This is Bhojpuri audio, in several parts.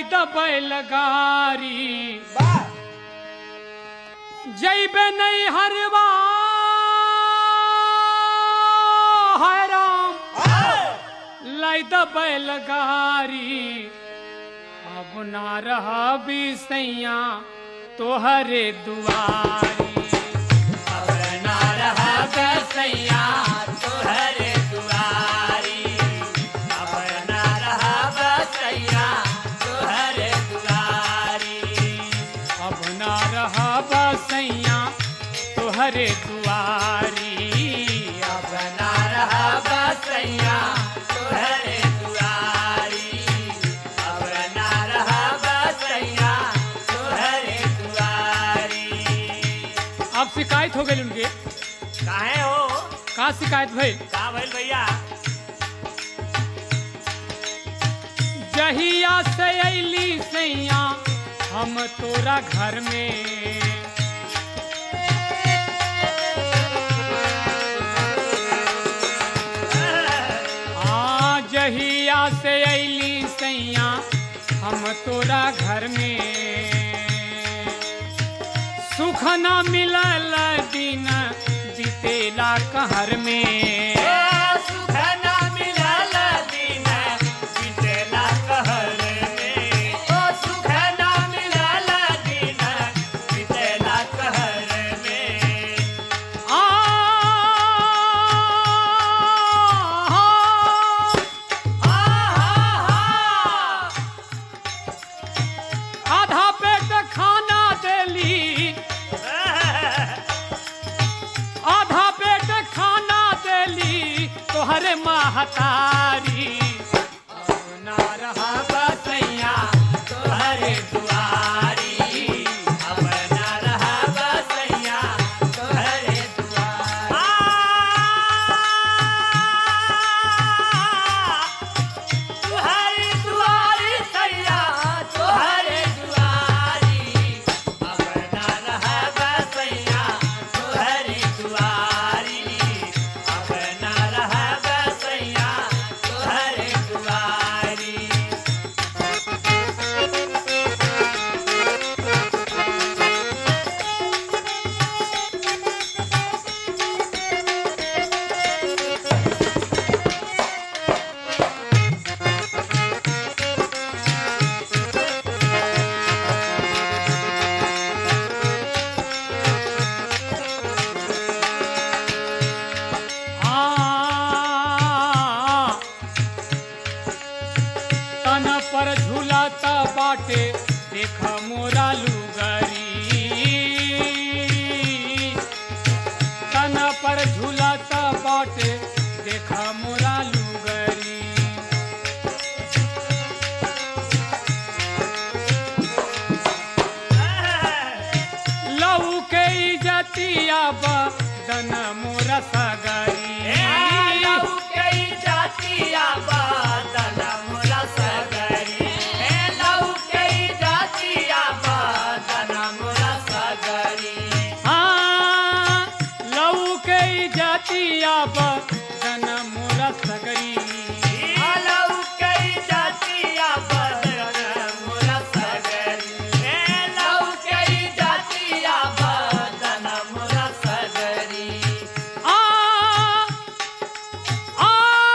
दबैल गारी जैबे नहीं हरवा है राम लाई दबैल गारी अब ना रहा बिसैया तोहरे दुआरी अब ना रहा बिसैया तोहरे दुआरी अब ना रहा बिसैया तोहरे दुआरी अब ना रहा बसैया तोहरे दुआरी अब ना रहा बसैया तोहरे दुआरी अब ना रहा बसैया तोहरे दुआरी अब शिकायत हो गई उनके काहे हो का शिकायत भइल का भइल भैया जहिया से अली सैया हम तोरा घर में आ जहिया से अली सैया हम तोरा घर में सुख न मिलल दिन बीतेला कहर में सुख ना मिलल दिन बीतेला कहर में ओ सुख ना मिलल दिन बीतेला कहर में आ हा हा हा आधा पेट खाना देली आधा पेट खाना देली तोहरे महतारी अब ना रहा बसैया तोहरे दुआरी अब ना रहा बसैया तोहरे दुआरी तुहरी दुआरी सैया तुहरे दुआरी अब ना रहा बसैया तुहरी दुआरी अब ना रहा बसैया तुहरे दुआरी आ तन पर झूलता बाटे देख मोरा लुगरी तन पर झूलता बाटे देख मोरा लुगरी लऊ के इजतिया बदन मोरा सगरी हाँ, लऊ के जातिया बदन मोरा सगरी आ आ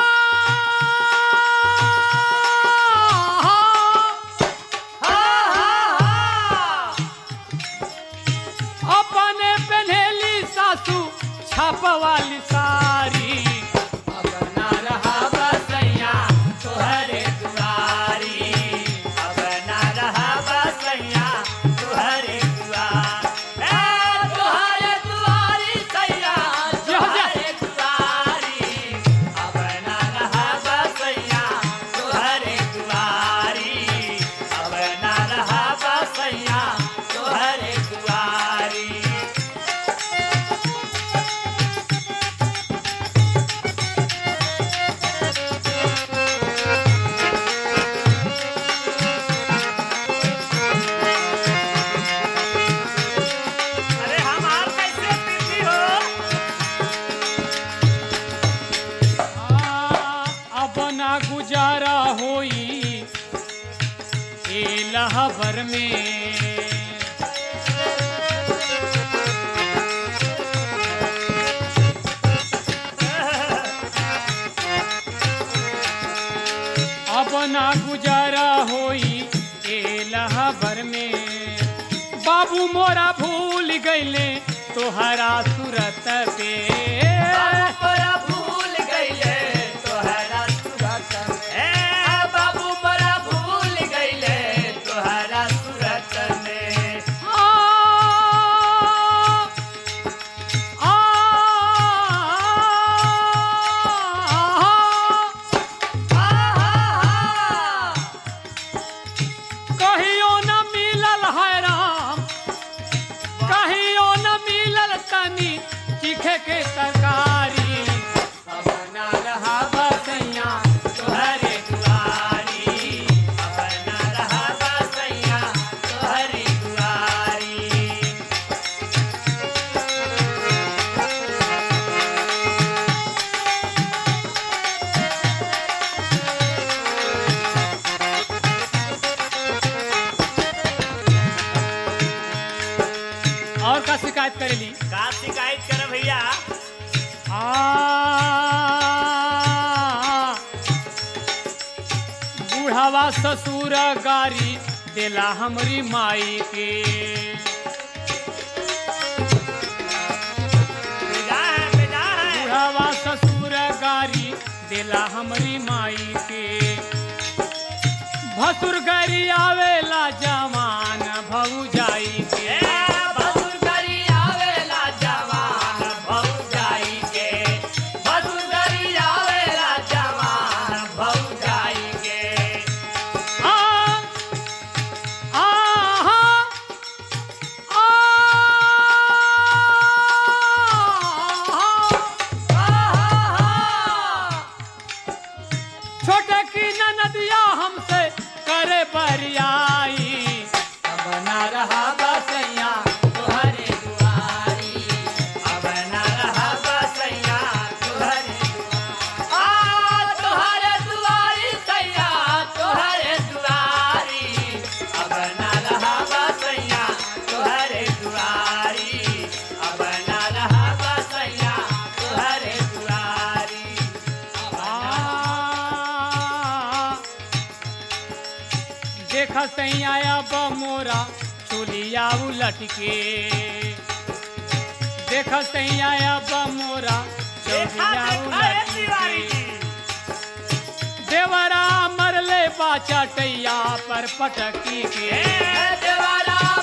अपने पहनेली सासू छापवाली सारी अब ना रहा बसैया तोहरे दुआरी अब ना रहा बसैया तुहरे दुआर ए तुहरे दुआरी सैया तुहरे दुआरी अब ना रहा बसैया तुहरे दुआरी अब ना रहा बसैया तुहरे दुआरी रहबर में अब ना गुजारा होई ए लहबर में बाबू मोरा भूल गईले तोहरा सूरत पे बाबू मोरा भूल गईले तोहरा सूरत में। ए, बाबू मोरा भूल गईले तोहरा सूरत में। आ, आ, आहा, कहियो न मिलल है राम कहियो न मिलल तनी चीखे के तरकारी अब ना रहा बसैया तोहरे दुआरी अब ना रहा बसैया तोहरे दुआरी और का शिकायत करेली का शिकायत कर भैया आ बूढ़ावा ससुर गारी देला हमरी माई के बेजा है बेजा है बूढ़ावा ससुर गारी देला हमरी माई के भसुर गारी आवेला जवान भऊ जाई के ए, बसुरगरी आवेला जवान भौजाई के बसुरगरी आवेला जवान भौजाई के आ आहा आ आहा, छोटे की नदिया हमसे करे बरियाई अब ना रहा बसैया तोहरे दुआरी अब न रहा बसैया तोहरे दुआरी आ तोहरे दुआरी सैया तोहरे दुआरी अब न रहा बसैया तोहरे दुआरी अब न रहा बसैया तोहरे दुआरी आ देख सैया अब मोरा चोलिया उलट के देख सैया अब मोरा देखा चोलिया देखा है उलट तिवारी के जी देवरा मरले बाचा टैया पर पटकी के ए देवारा